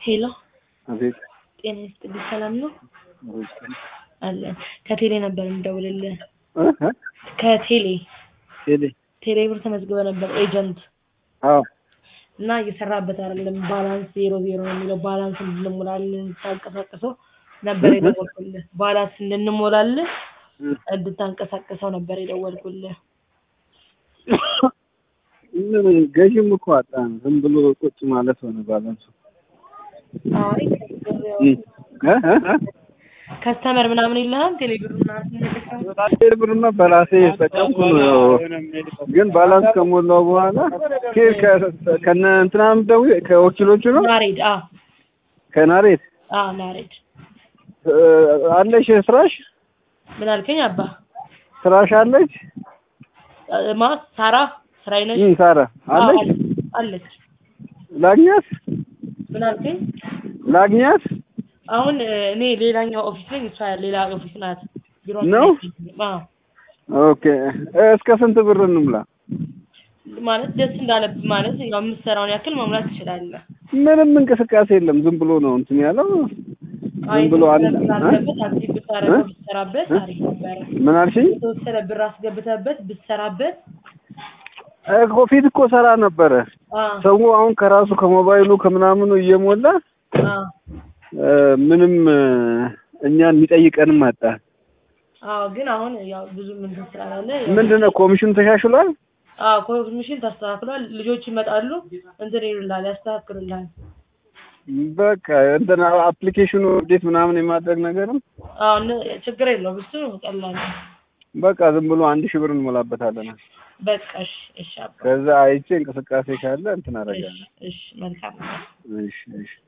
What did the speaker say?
ሄሎ አቤት ጤና ይስጥልኝ ሰላም ነው አቤት አለን ከቴሌ ነበር የምደውልልህ እ እ ከቴሌ ቴሌ ቴሌ ብር ተመዝግበ ነበር ኤጀንት አዎ እና እየሰራበት አይደለም ባላንስ ዜሮ ዜሮ ነው የሚለው ባላንስ እንድንሞላልን እንድታንቀሳቅሰው ነበር እ እ የደወልኩልህ ባላንስ እንድንሞላልህ እ እንድታንቀሳቅሰው ነበር የደወልኩልህ ምን ገዥም እኮ አጣን። ዝም ብሎ ቁጭ ማለት ሆነ ባላንሱ። አይ እ እ እ ከስተመር ምናምን የለህም ቴሌ ብር ምናምን ስንልከው ቴሌ ብርማ በራሴ የተጠቀምኩ ነው። ግን ባላንስ ከሞላው በኋላ ኬር ከ- ከነ እንትናም ደውዬ ከወኪሎቹ ነው ናሬድ አዎ ከናሬት አዎ ናሬድ እ፣ አለሽ ስራሽ ምን አልከኝ አባ ስራሽ አለች እ፣ ማ ሳራ ስራዬ ነች እ ሳራ አለች አዎ፣ አለች ላግኛት ምን አልከኝ ላግኛት አሁን እ፣ እኔ ሌላኛው ኦፊስ ነኝ እሷ ሌላ ኦፊስ ናት ቢሮ ነው? አዎ ኦኬ እ፣ እስከ ስንት ብር እንሙላ? ማለት ደስ እንዳለብህ ማለት ያው የምትሰራውን ያክል መሙላት ትችላለህ ምንም እንቅስቃሴ የለም። ዝም ብሎ ነው እንትን ያለው። አይ ዝም ብሎ አንድ አስገብተህበት አክቲቭ ብታደርገው እ? ብትሰራበት አሪፍ ነበረ ምን አልሽኝ? የተወሰነ ብር አስገብተህበት ብትሰራበት እኮ ፊት እኮ ሰራ ነበረ። አዎ ሰው አሁን ከራሱ ከሞባይሉ ከምናምኑ እየሞላ አዎ እ፣ ምንም እ፣ እኛን የሚጠይቀንም አጣ። አዎ ግን አሁን ያው ብዙ ምን ስላላለ ያው- ምንድነው ኮሚሽኑ ተሻሽሏል? አዎ ኮሚሽን ተስተካክሏል። ልጆች ይመጣሉ እንትን ይሉልሃል፣ ያስተካክሉልሃል። በቃ እንትን አፕሊኬሽኑ እንዴት ምናምን የማድረግ ነገርም አዎ እነ- ችግር የለውም እሱ ቀላል ነው። በቃ ዝም ብሎ አንድ ሺህ ብር እንሞላበታለን። በቃ እሺ እሺ አባ ከዛ አይቼ እንቅስቃሴ ካለ እንትን እሺ አደርጋለሁ። እሺ መልካም ነው። እሺ እሺ